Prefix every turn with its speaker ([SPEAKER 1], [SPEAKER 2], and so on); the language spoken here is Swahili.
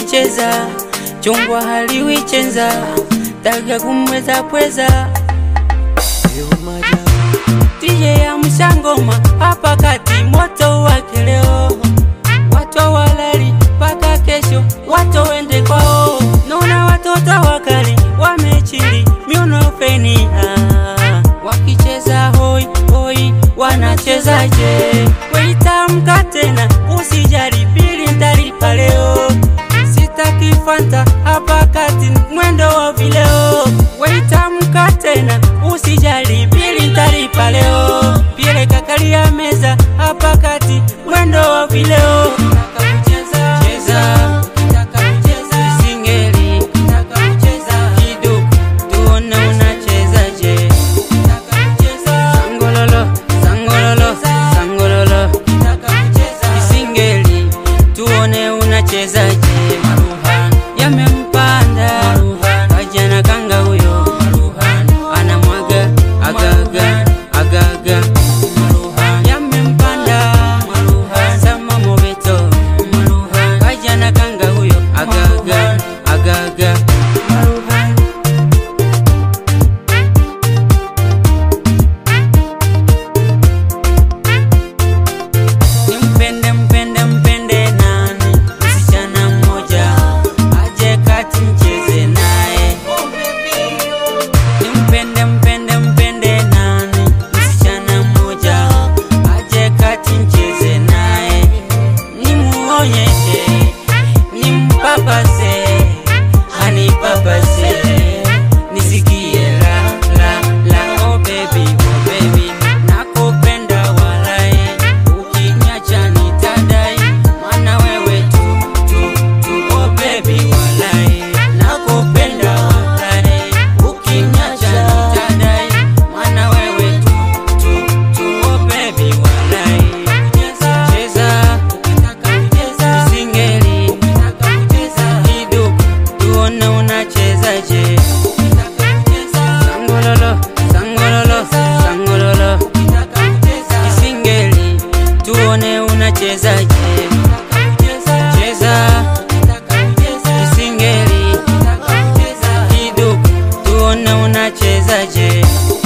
[SPEAKER 1] wakicheza chungwa haliwichenza taga kumweza pweza DJ ya mshangoma hapa kati moto wake leo watu walali mpaka kesho watu wende kwao naona watoto wakali wamechili miuno feni ah. wakicheza hoi hoi wanachezaje weitamka tena usijali bili ntalipa leo sitaki fanta hapa kati mwendo wa vileo weitamka tena usijali bili ntalipa leo pile kakalia meza hapa kati mwendo wa vileo Cheza, singeli, kidogo, tuone unachezaje. Sangololo, sangololo, sangololo, singeli, tuone unachezaje. Yamempanda kajana kanga huyo anamwaga agaga agaga yamempanda sama mobeto kajana kanga huyo agaga agaga Nimpende mpende mpende nani msichana mmoja aje kati mcheze naye Nimpende mpende mpende nani msichana mmoja aje kati mcheze naye nimuonyeshe nimpapase anipapase nisikie la la la oh baby oh baby nakupenda walai ukinyacha nitadai maana wewe tu tu tu oh baby walai nakupenda walai ukinyacha nitadai maana wewe tu tu tu oh baby walai cheza cheza singeli kidogo tuone unachezaje sangololo sangololo sangololo isingeli tuone unachezaje cheza isingeli kidogo tuone unachezaje